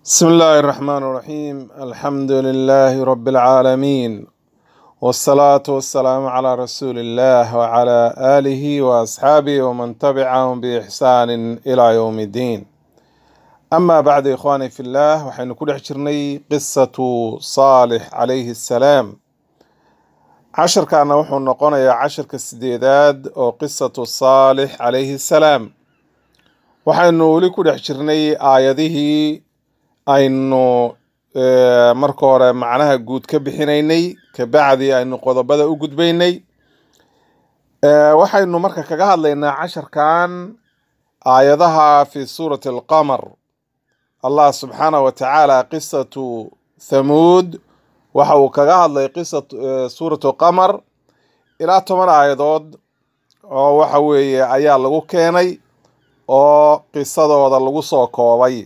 بسم الله الرحمن الرحيم الحمد لله رب العالمين والصلاة والسلام على رسول الله وعلى آله وأصحابه ومن تبعهم بإحسان إلى يوم الدين أما بعد إخواني في الله وحين كل حجرني قصة صالح عليه السلام عشر كان وحو نقونا عشر كالسديداد وقصة صالح عليه السلام وحين ولي كل حجرني آياته aynu marka hore macnaha guud ka bixinaynay kabacdi aynu qodobada u gudbaynay waxaynu marka kaga hadlaynaa casharkan aayadaha fi suurati alqamar allah subxaanah wa tacaala qisatu thamuud waxa uu kaga hadlay qisa suuratu qamar ilaa toban aayadood oo waxa weeye ayaa lagu keenay oo qisadooda lagu soo koobay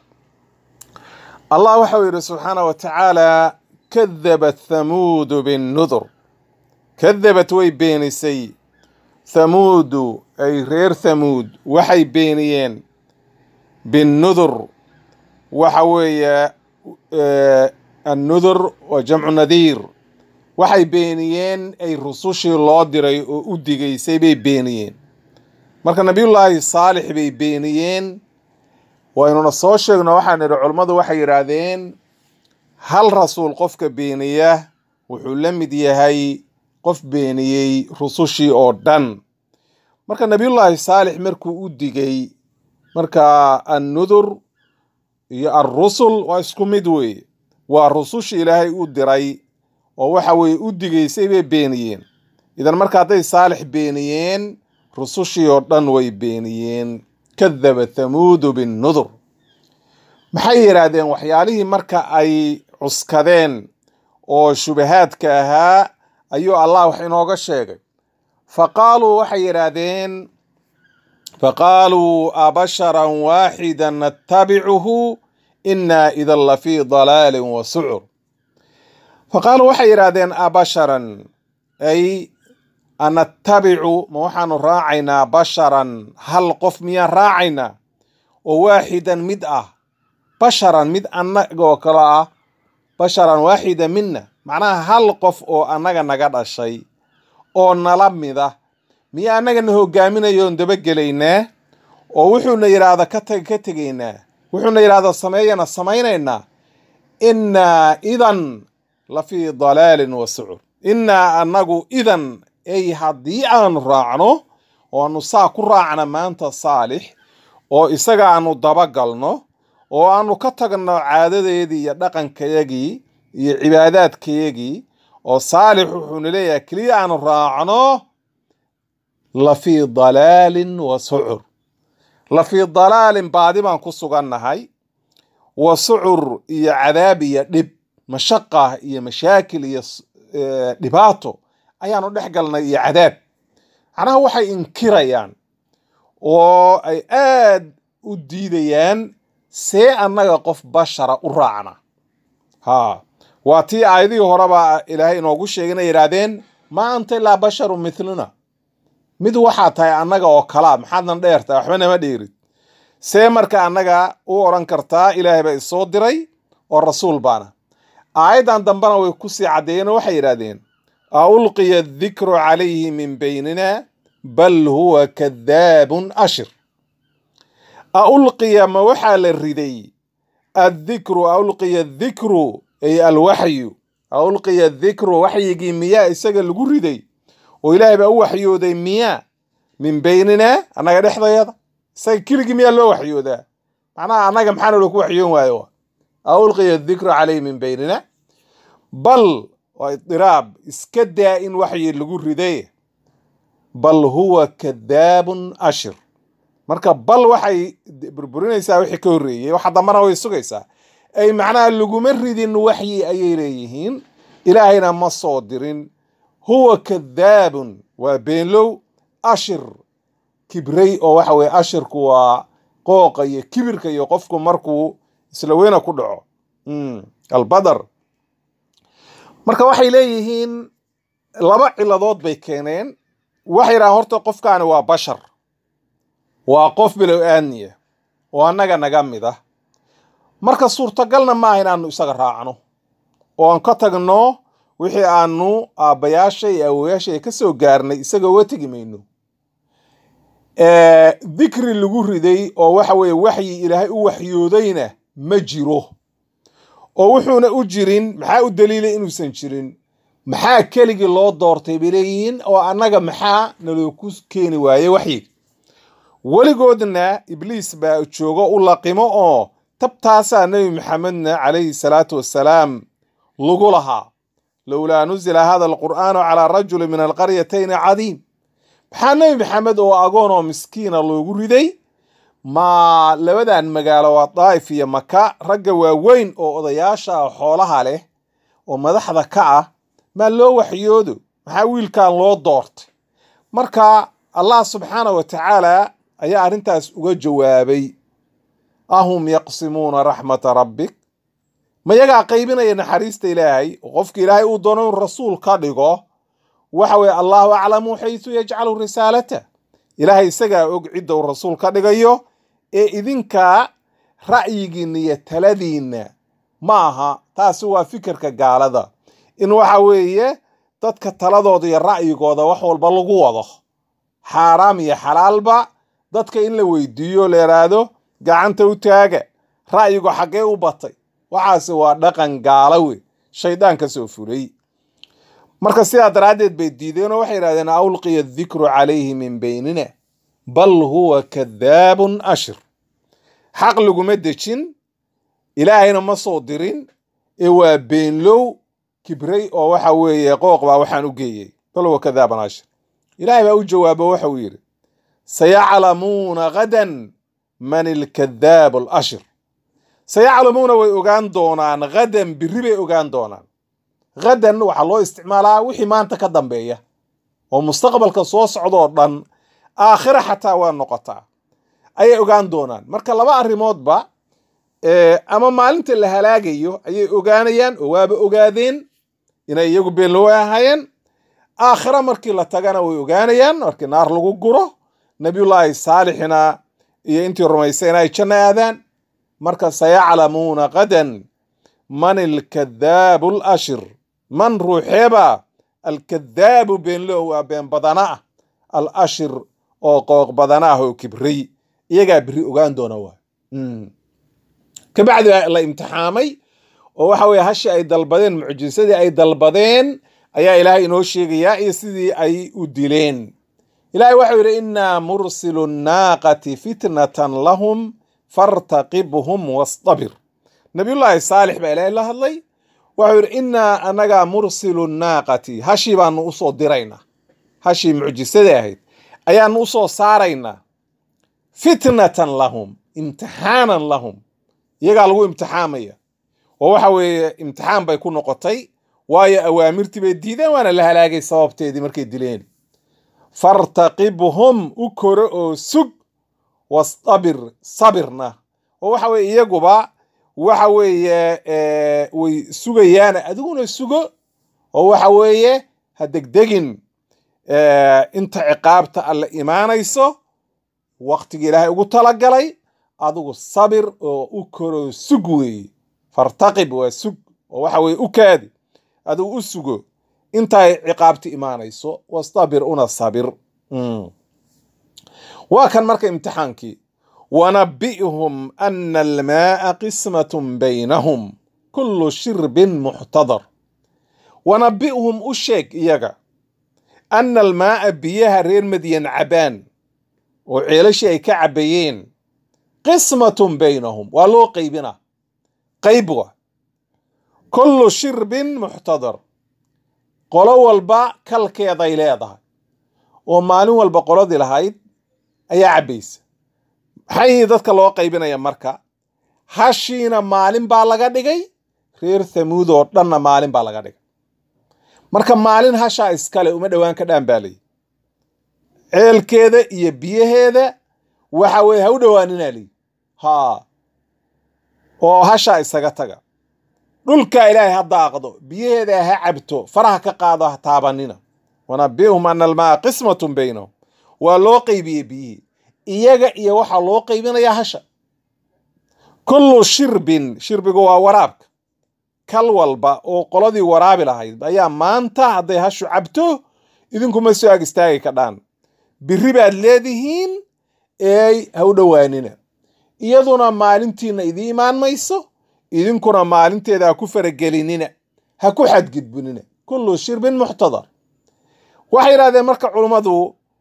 allah waxa uu yidhi subxaanah wa tacaala kadabat thamuudu binnudur kadabat way beenisay thamuudu ay reer thamuud waxay beeniyeen binnudur waxa weeye annudur waa jamcu nadiir waxay beeniyeen ay rusushii loo diray oo u digaysay bay beeniyeen marka nabiyullaahi saalix bay beeniyeen waynuna soo sheegno waxaan idhi culummadu waxay yidhaahdeen hal rasuul qofka beeniya wuxuu la mid yahay qof beeniyey rusushii oo dhan marka nabiyullaahi saalix markuu u digay marka annudur iyo alrusul waa isku mid weeye waa rusushii ilaahay u diray oo waxa weeye u digaysay bay beeniyeen idan marka hadday saalix beeniyeen rusushii oo dhan way beeniyeen kadaba thamuudu binnudur maxay yidhaahdeen waxyaalihii marka ay cuskadeen oo shubahaadka ahaa ayuu allah wax inooga sheegay fa qaaluu waxay yidhaahdeen faqaaluu abasharan waaxida nattabicuhu innaa idan lafii dalaalin wa sucur faqaaluu waxay yidhaahdeen abasharan ay anattabicu ma waxaanu raacaynaa basharan hal qof miyaan raacaynaa oo waaxidan mid ah basharan mid annagoo kale ah basharan waaxida mina macnaha hal qof oo annaga naga dhashay oo nala mida miya annagana hogaaminayoon dabagelaynaa oo wuxuuna yidhaahda ka tag ka tegaynaa wuxuuna yidhahda sameeyana samaynaynaa innaa idan la fii dalaalin wa sucur innaa annagu idan ay haddii aanu raacno oo aanu saa ku raacna maanta saalix oo isaga aanu dabagalno oo aanu ka tagno caadadeedii iyo dhaqankayagii iyo cibaadaadkayagii oo saalix wuxuuna leeyahay keliya aanu raacno la fii dalaalin wa sucur la fii dalaalin baadi baan ku sugannahay wa sucur iyo cadaab iyo dhib mashaqa iyo mashaakil iyo dhibaato ayaanu dhex galnay iyo cadaab macnaha waxay inkirayaan oo ay aad u diidayaan see annaga qof bashara u raacna ha waa tii aayadihii horeba ilaahay inoogu sheegay inay yidhaahdeen maa anta ilaa basharu mithluna mid waxaa tahay annaga oo kalaa maxaadnan dheertahay waxba nama dheerid see marka annaga u odhan kartaa ilaahay baa isoo diray oo rasuul baana aayaddan dambena way kusii caddeeyeen oo waxay yidhaahdeen aulqiya adikru calayhi min baynina bal huwa kadaabun ashir aulqiya ma waxaa la riday addikru aulqiya adikru ay alwaxyu aulqiya adikru waxyigii miyaa isaga lagu riday oo ilaahay baa u waxyooday miyaa min baynina annaga dhexdayada isaga keligii miyaa loo waxyoodaa macnaha annaga maxaana looku waxyoon waayo aulqiya adikru calayhi min baynina bal waa idiraab iska daa in waxyi lagu riday bal huwa kadaabun ashir marka bal waxay burburinaysaa wixii ka horreeyey waxa dambana way sugaysaa ay macnaha laguma ridin waxyi ayay leeyihiin ilaahayna ma soo dirin huwa kadaabun waa beenlow ashir kibray oo waxa weye ashirku waa qooqa iyo kibirka iyo qofku markuu isla weyna ku dhaco albadar marka waxay leeyihiin laba ciladood bay keeneen waxay yidhahaan horta qofkaani waa bashar waa qof bilow aadniya oo annaga naga mid ah marka suurtagalna maaha inaanu isaga raacno oo aan ka tagno wixii aanu aabbayaasha iyo awoyaasha ka soo gaarnay isaga uga tegi mayno dikri lagu riday oo waxa weeye waxyi ilaahay u waxyoodayna ma jiro oo wuxuuna u jirin maxaa u daliilay inuusan jirin maxaa keligii loo doortay bay leeyihiin oo annaga maxaa nalooku keeni waaye waxyiga weligoodna ibliis baa joogo u laqimo oo tabtaasaa nebi maxamedna calayhi salaatu wassalaam lagu lahaa lowlaa nuzila hada alqur'aanu calaa rajuli min alqaryatayni cadiim maxaa nebi maxamed oo agoon oo miskiina loogu riday ma labadan magaalo waa daa'if iyo maka ragga waaweyn oo odayaasha xoolaha leh oo madaxda ka ah maa loo waxyoodo maxaa wiilkan loo doortay marka allah subxaana wa tacaala ayaa arrintaas uga jawaabay ahum yaqsimuuna raxmata rabbik ma yagaa qaybinaya naxariista ilaahay oo qofka ilaahay uu doono in rasuul ka dhigo waxa weye allahu aclamu xaysu yajcalu risaalata ilaahay isagaa og cidda uu rasuul ka dhigayo ee idinkaa ra'yigiinna iyo taladiinna ma aha taasi waa fikirka gaalada in waxa weeye dadka taladooda iyo ra'yigooda wax walba lagu wado xaaraam iyo xalaalba dadka in la weydiiyo la yidhaahdo gacanta u taaga ra'yigu xaggee u batay waxaase waa dhaqan gaala wey shaydaan ka soo fulay marka sidaa daraaddeed bay diideen oo waxay yidhahdeen awlqiya adikru calayhi min beynina bal huwa kadaabun ashir xaq laguma dejin ilaahayna ma soo dirin ee waa beenlow kibray oo waxa weeye qooq baa waxaan u geeyey bal huwa kadaabun ashir ilaahay baa u jawaabo waxa uu yidhi sayaclamuuna gadan man ilkadaabu alashir sayaclamuuna way ogaan doonaan hadan biri bay ogaan doonaan hadan waxaa loo isticmaalaa wixii maanta ka dambeeya oo mustaqbalka soo socdoo dhan aakhira xataa waa noqotaa ayay ogaan doonaan marka laba arrimoodba ama maalinta la halaagayo ayay ogaanayaan oo waaba ogaadeen inay iyagu beenlow ahaayeen aakhira markii la tagana way ogaanayaan markii naar lagu guro nabiyullaahi saalixina iyo intii rumaysayna ay janno aadaan marka sayaclamuuna qadan man ilkadaabu alashir man ruuxeeba alkadaabu beenlow waa been badana ah al ashir oo qooq badana ah oo kibray iyagaa beri ogaan doona waa kabacdi la imtixaamay oo waxa weye hashi ay dalbadeen mucjisadii ay dalbadeen ayaa ilaahay inoo sheegayaa iyo sidii ay u dileen ilahay waxau yidhi innaa mursilu nnaaqati fitnatan lahum fartaqibhum wastabir nabiyullaahi saalix baa ilaahay la hadlay waxau yidhi innaa annagaa mursilu nnaaqati hashii baanu usoo diraynaa hashii mucjisada ahayd ayaanu usoo saaraynaa fitnatan lahum imtixaanan lahum iyagaa lagu imtixaamaya oo waxa weeye imtixaan bay ku noqotay waayo awaamirtii bay diideen waana la halaagay sababteedii markay dileen fartaqibhum u koro oo sug wastabir sabirna oo waxa weye iyaguba waxa weeye way sugayaan adiguna sugo oo waxa weeye ha degdegin inta ciqaabta alle imaanayso waktiga ilaahay ugu talagalay adigu sabir oo u koro sug weeye fartaqib waa sug oo waxa weye u kaadi adigu u sugo intay ciqaabta imaanayso wastabir una sabir waa kan marka imtixaankii wanabi'hum ana almaaa qismatun baynahum kullu shirbin muxtadar wanabi'hum u sheeg iyaga ana almaaa biyaha reer madyan cabaan oo ceelashii ay ka cabayeen qismatun baynahum waa loo qaybina qayb wa kullu shirbin muxtadar qolo walba kalkeeday leedahay oo maalin walba qoladii lahayd ayaa cabbaysa maxay dadka loo qaybinaya marka hashiina maalin baa laga dhigay reer thamuud oo dhanna maalin baa laga dhigay marka maalin hashaa iskale uma dhowaan ka dhaan baa layi ceelkeeda iyo biyaheeda waxa weye ha u dhowaaninaa layi ha oo hashaa isaga taga dhulkaa ilaahay ha daaqdo biyaheeda ha cabto faraha ka qaado ha taabanina wanabi'hum ana almaa qismatun baynahum waa loo qaybiyey biyihii iyaga iyo waxaa loo qaybinayaa hasha kullu shirbin shirbigu waa waraabka kal walba oo qoladii waraabi lahayd ayaa maanta hadday hashu cabto idinkuma soo ag istaagi kadhaan biri baad leedihiin eey ha u dhowaanina iyaduna maalintiina idii imaan mayso idinkuna maalinteeda ha ku faragelinina ha ku xadgudbinina kullu shirbin muxtadar waxay yidhahdeen marka culummadu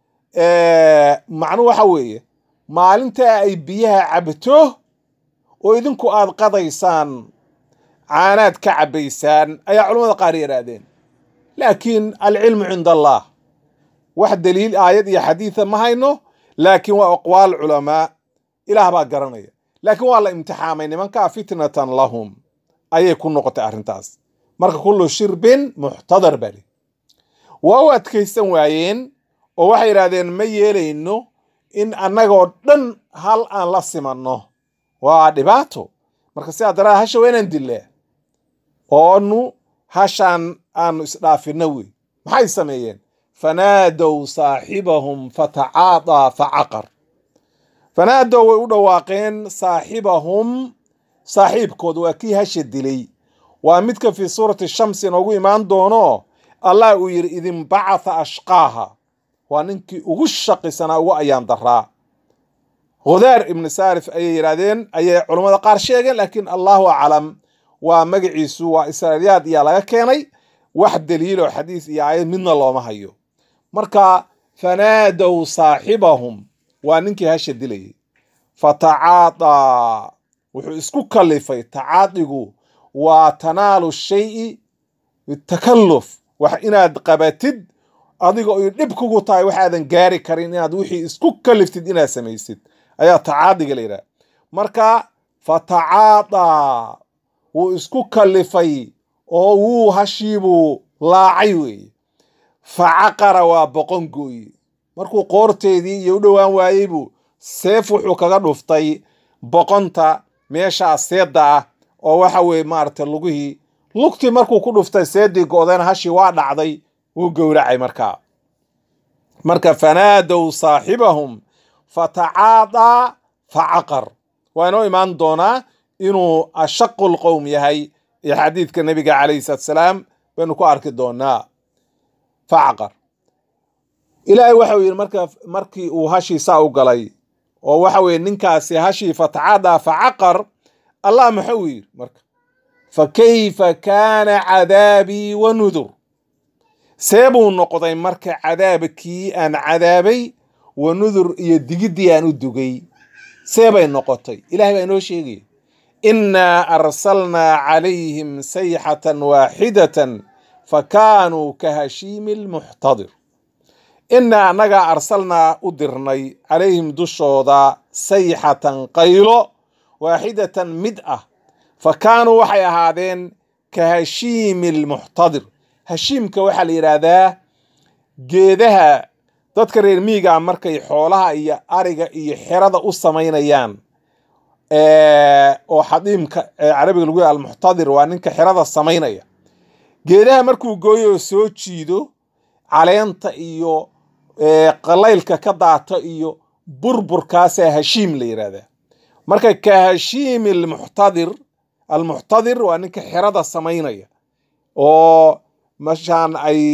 macnu waxa weeye maalintaa ay biyaha cabto oo idinku aad qadaysaan caanaad ka cabbaysaan ayaa culummada qaar yidhaahdeen laakiin alcilmu cinda allah wax daliil aayad iyo xadiida ma hayno laakiin waa aqwaal culamaa ilaah baa garanaya laakiin waa la imtixaamay nimankaa fitnatan lahum ayay ku noqotay arrintaas marka kullu shirbin muxtadar baa li waa u adkaysan waayeen oo waxay yidhahdeen ma yeelayno in annagoo dhan hal aan la simanno waa dhibaato marka sidaa daraa hasha waa inaan dillaa oonu hashaan aanu isdhaafinno wey maxay sameeyeen fanaadow saaxibahum fatacaadaa facaqar fanaadow way u dhawaaqeen saaxibahum saaxiibkood waa kii hasha dilay waa midka fii suurati shamsi inoogu imaan doono allah uu yidhi idinbacatha ashqaaha waa ninkii ugu shaqisanaa ugu ayaan daraa khudaar ibni saarif ayay yidhaahdeen ayay culummada qaar sheegeen laakiin allahu aclam waa magaciisu waa israailiyaad iyaa laga keenay wax daliiloo xadiis iyo aayad midna looma hayo marka fanaadow saaxibahum waa ninkii hasha dilayay fatacaadaa wuxuu isku kalifay tacaadigu waa tanaalu shayi bitakalluf wax inaad qabatid adiga oy dhib kugu tahay waxaadan gaari karin inaad wixii isku kaliftid inaad samaysid ayaa tacaadiga la yidhaha marka fatacaadaa wuu isku kalifay oo wuu hashiibuu laacay weeye facaqara waa boqon gooye markuu qoorteedii iyo u dhowaan waayey buu seef wuxuu kaga dhuftay boqonta meeshaa seedda ah oo waxa weeye maaragtay lugihii lugtii markuu ku dhuftay seeddii go-deen hashii waa dhacday wuu gowracay markaa marka fanaadow saaxibahum fatacaadaa facaqar waa inoo imaan doonaa inuu ashaqu lqowm yahay ee xadiidka nebiga calayhi salaatu salaam baynu ku arki doonaa facaqar ilaahay waxau yidhi marka markii uu hashii saa u galay oo waxa weeye ninkaasi hashii fatacaadaa facaqar allah maxuu yidhi marka fa kayfa kaana cadaabii wa nudur see buu noqday marka cadaabkii aan cadaabay wa nudur iyo digiddii aan u dugay see bay noqotay ilahay baa inoo sheegaya innaa arsalnaa calayhim sayxatan waaxidatan fa kaanuu ka hashiimi lmuxtadir innaa annagaa arsalnaa u dirnay calayhim dushooda sayxatan qaylo waaxidatan mid ah fa kaanuu waxay ahaadeen ka hashiimi lmuxtadir hashiimka waxaa la yidhaahdaa geedaha dadka reer miigaa markay xoolaha iyo ariga iyo xerada u samaynayaan oo xadiimka carabiga lagu yaha almuxtadir waa ninka xerada samaynaya geedaha markuu gooyo oo soo jiido caleenta iyo qalaylka ka daata iyo burburkaasaa hashiim la yidhaahdaa marka ka hashiimi almuxtadir almuxtadir waa ninka xerada samaynaya oo mashaan ay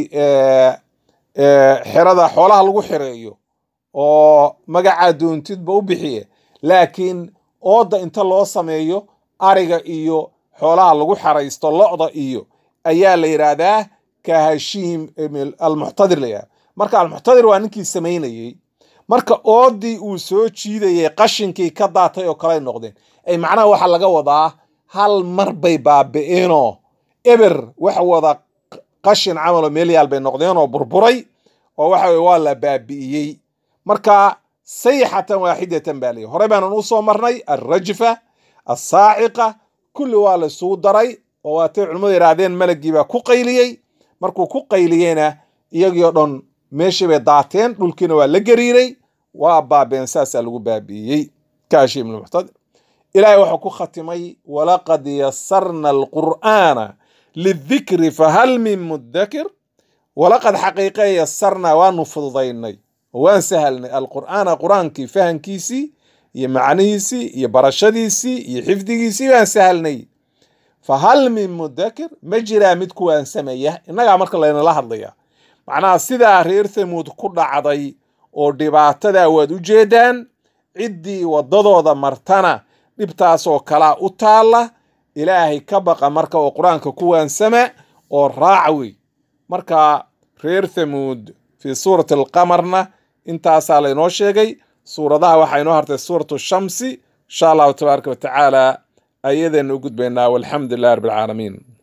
xerada xoolaha lagu xireeyo oo magacaa doontidba u bixiye laakiin ooda inta loo sameeyo ariga iyo xoolaha lagu xaraysto lo-da iyo ayaa la yidhaahdaa ka hashiim almuxtadir la yidhahda marka almuxtadir waa ninkii samaynayey marka oodii uu soo jiidayay qashinkii ka daatay oo kaley noqdeen ay macnaha waxaa laga wadaa hal mar bay baabi'eenoo eber waxa wada qashin camaloo meelyaal bay noqdeen oo burburay oo waxa weye waa la baabi'iyey marka sayxatan waaxidatan baa leeyahy horey baanan u soo marnay alrajfa alsaaciqa kulli waa la isugu daray oo waatay culimmadu yidhaahdeen malagii baa ku qayliyey markuu ku qayliyeyna iyagii o dhan meeshii bay daateen dhulkiina waa la gariiray waa baabeen saasaa lagu baabi'iyey kaashim lmuxtadir ilaahay wuxuu ku khatimay walaqad yasarna alqur'aana lidikri fahal min mudakir walaqad xaqiiqe yasarnaa waanu fududaynay oo waan sahalnay alqur'aana qur-aankii fahankiisii iyo macnihiisii iyo barashadiisii iyo xifdigiisii baan sahalnay fa hal min mudakir ma jiraa mid kuwaan sameeya innagaa marka laynala hadlaya macnaha sidaa reer thamuud ku dhacday oo dhibaatadaa waad u jeedaan ciddii waddadooda martana dhibtaasoo kalaa u taalla ilaahay ka baqa marka oo qur-aanka ku waansama oo raaca wey marka reer thamuud fii suurati alqamarna intaasaa laynoo sheegay suuradaha waxaa inoo hartay suuratu shamsi insha allahu tabaaraka wa tacaala ayadeenu u gudbaynaa walxamdu lilah rabbi alcaalamiin